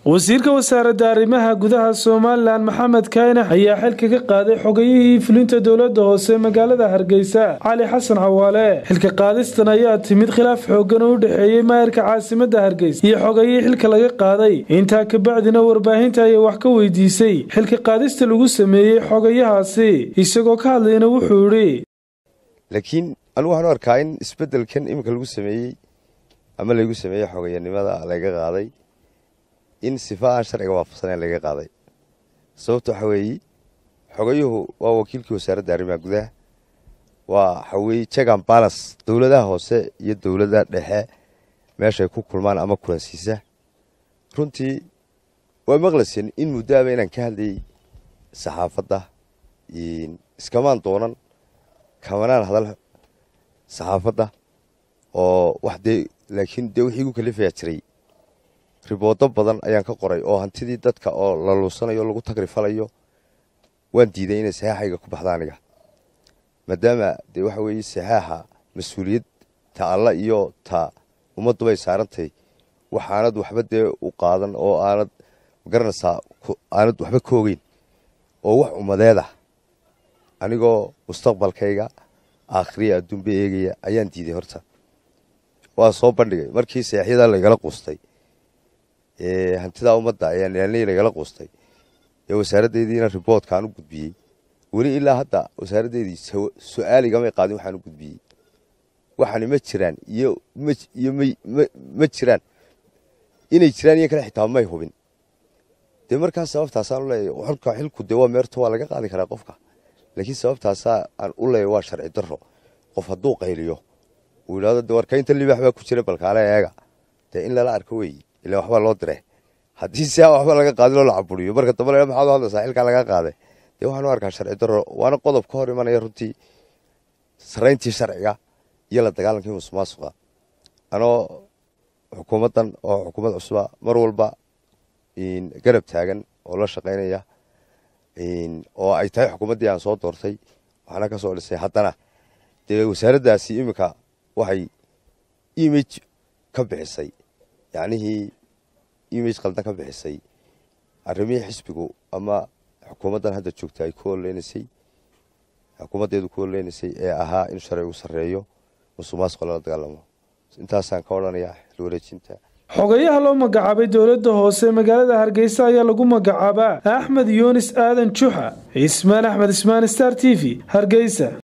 wasiirka wasaaradda arrimaha gudaha somalilan maxamed kaynax ayaa xilka ka qaaday xogayihii fulinta dowladda hoose magaalada hargeysa cali xasan cawaale xilka qaadistan ayaa timid khilaaf xoogan oo u dhexeeyey maayarka caasimadda hargeysa iyo xogayihii xilka laga qaaday intaa kabacdina warbaahinta ayaa wax ka weydiisay xilka qaadista lagu sameeyey xogayahaasi isagoo ka hadlayna wuxuu idhi laakiin anigu waxaan u arkaa in isbeddelkan iminka lagu sameeyey ama laygu sameeyey xogayanimada laga qaaday in sifa aan sharciga waafaqsanayn laga qaaday sababta waxaa weeye xogayuhu waa wakiilkii wasaaradda arrimaha gudaha waa waxaweye jegan balas dowladaha hoose iyo dowladda dhexe meeshay ku kulmaan ama kulansiisa runtii waa maqlasen in muddoaba inaan ka hadlayay saxaafadda iskamaan doonan kamanaan hadal saxaafadda oo wax dee laakiin dee wixii igu kalifayaa jiray riboodo badan ayaan ka qoray oo hantidii dadka oo la luusanayo o lagu tagrifalayo waan diiday inay saxaaxayga ku baxda aniga maadaama dee waxa weeye saxaaxa mas-uuliyad ta alla iyo ta ummaddubay saarantay waxaanad waxba dee u qaadan oo aanad magaranaysaa aanad waxba ka ogeyn oo wax ummadeeda anigoo mustaqbalkayga aakhriya adduunba eegaya ayaan diiday horta waa soo bandhigay markii seexyadaa lagala quustay hantidaa ummadda ayaan ilaalnay lagala quustay ee wasaaraddeediina riboodkaan u gudbiyey weli ilaa hadda wasaaraddeedii su-aaligamay qaadin waxaan u gudbiyey waxaani ma jiraan iyo iyo ma jiraan inay jiraan iyo kale xitaa may hubin dee markaas sababtaasaan u leeyahay xolka xilku dee waa meerto waa laga qaadi karaa qofka laakiin sababtaasaa aan u leeyahay waa sharci darro qof hadduu qayliyo uu yidhahdo de warkaynta libaax baa ku jira balkaale eega dee in lala arko weeye ila waxbaa loo dire haddii si waxba laga qaadin oo la caburiyo marka dambe la maxaad u hadlaysaa xilkaa laga qaaday dee waxaan u arkaa sharci darro waana qodob ka hor imanaya runtii sarayntii sharciga iyo la dagaalankii musuqmaasuqa anoo xukuumaddan oo xukuumad cusuba mar walba garab taagan oo la shaqaynaya oo ay tahay xukuumaddii aan soo doortay waxaana ka soo dhisay haddana dee wasaaraddaasi iminka waxay image ka bixisay yacnihii image qaldan ka bixisay arrimihii xisbigu ama xukuumaddan hadda joogta ay ku oleynaysay xukuumaddeedu ku oleynaysay ee ahaa in sharcigu sarreeyo musuqmaasuqa lala dagaalamo intaasaan ka odhanayaa xil wareejinta xogayaha loo magacaabay dowladda hoose magaalada hargeysa ayaa lagu magacaabaa axmed yuunis aadan juxa ismaan axmed ismaan star t v hargeysa